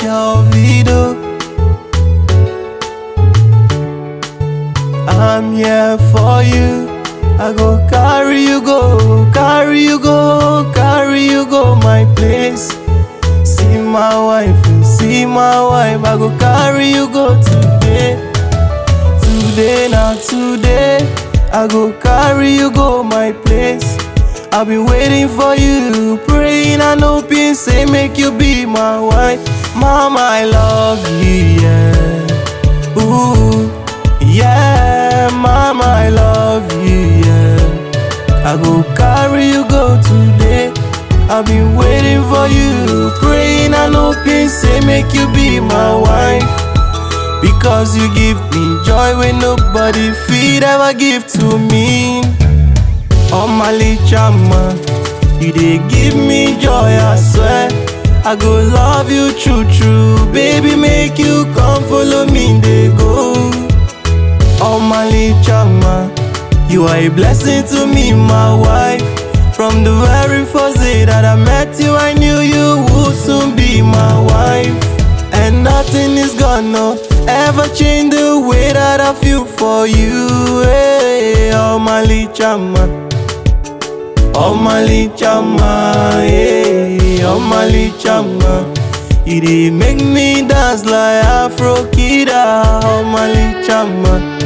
Shelvido. I'm here for you. I go carry you go, carry you go, carry you go my place. See my wife, see my wife. I go carry you go today. Today, now today. I go carry you go my place. I've been waiting for you, praying and hoping, say make you be my wife. Mama, I love you, yeah. Ooh, yeah, mama, I love you, yeah. I go carry you go today. I've been waiting for you, praying and hoping, say make you be my wife. Because you give me joy when nobody feed ever give to me. Oh my chama, you dey give me joy, I swear. I go love you true true, baby make you come follow me, they go. Oh my chama, you are a blessing to me, my wife. From the very first day that I met you, I knew you would soon be my wife. And nothing is gonna ever change the way that I feel for you. Hey, oh my chama. Oh my chama, hey, oh my chama. You dey make me dance like Afro Kida, oh my chama.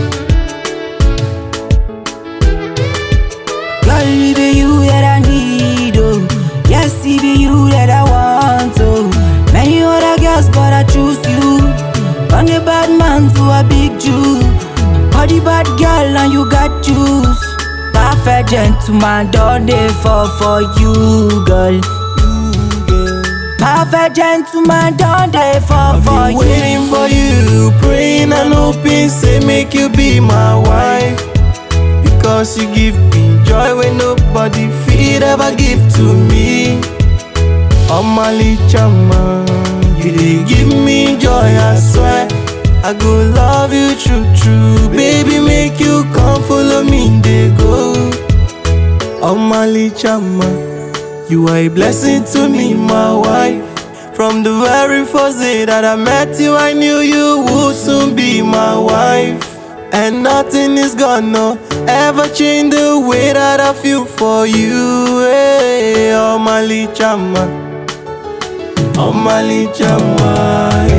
Girl, it be you that I need, oh. Yes, it be you that I want, oh. Many other girls, but I choose you. From a bad man to a big Jew. Body bad girl, and you got juice. Perfect gentleman, don't they fall for you, girl. Perfect gentleman, don't they fall I've for been you. waiting for you, praying and hoping, say make you be my wife. Because you give me joy when nobody feed ever give to me. Oh my chama, you dey give me joy, I swear. I go love you true true, baby make you come follow me, they go. Oh my chama, you are a blessing to me, my wife. From the very first day that I met you, I knew you would soon be my wife. And nothing is gonna ever change the way that I feel for you. Hey, oh my chama, oh my chama,